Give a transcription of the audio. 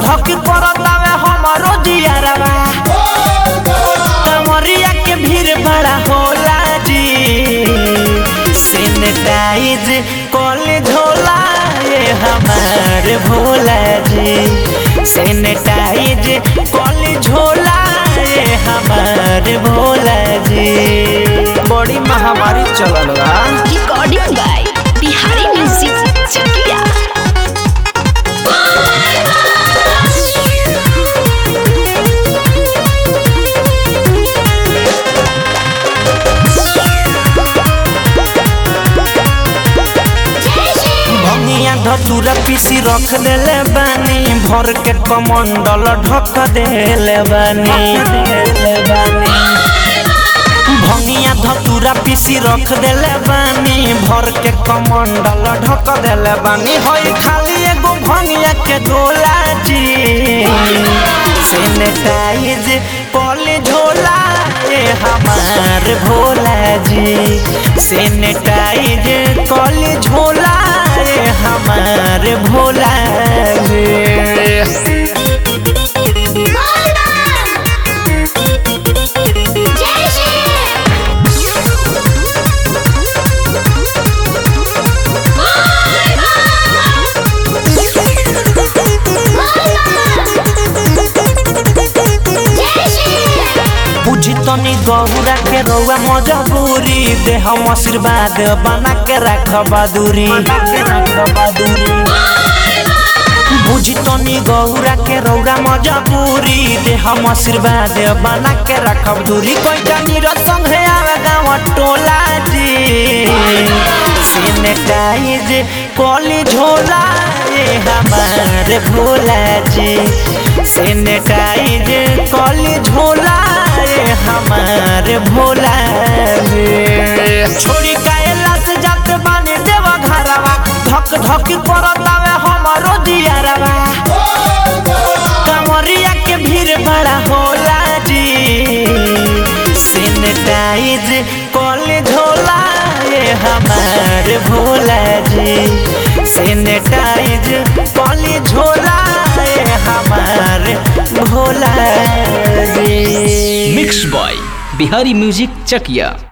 धक करतावे हमारो जियारवा कमरिया के भीड़ बड़ा होला जी सैनिटाइज कॉले झोला ये हमार भोला जी सैनिटाइज कॉले झोला ये हमार भोला जी बड़ी महामारी चलल बा Recording by Bihari Music Chakia. भंगिया धतूरा पीसी रख देले बानी भर के कमंडल ढक देले बानी भंगिया धतूरा पीसी रख देले बानी भर के कमंडल ढक देले बानी होई खाली एगो भंगिया के गोला जी सैनिटाइज कॉले झोला ये हमार भोला जी सैनिटाइज कॉले झोला ये हमार भोला जी बुझी तनी गहुरा के रउआ मजबूरी दे हम आशीर्वाद बना के रख बहादुरी बुझी तनी गौरा के रौरा मजबूरी दे हम आशीर्वाद बना के रखब दूरी कोई जानी रसंग है आवे गाँव टोला जी सैनिटाइज कॉली झोला ये हमारे भोला जी सैनिटाइज कॉली झोला ये हमारे भोला जी छोड़ी कायला से जात बानी देव घरवा धक धक करतावे हमारो दियारवा कमरिया के भीड़ बड़ा होला जी सैनिटाइज कॉले झोला ये हमार भोला जी सैनिटाइज कॉले झोला ये हमार Bhola ji mix by Bihari music Chakiya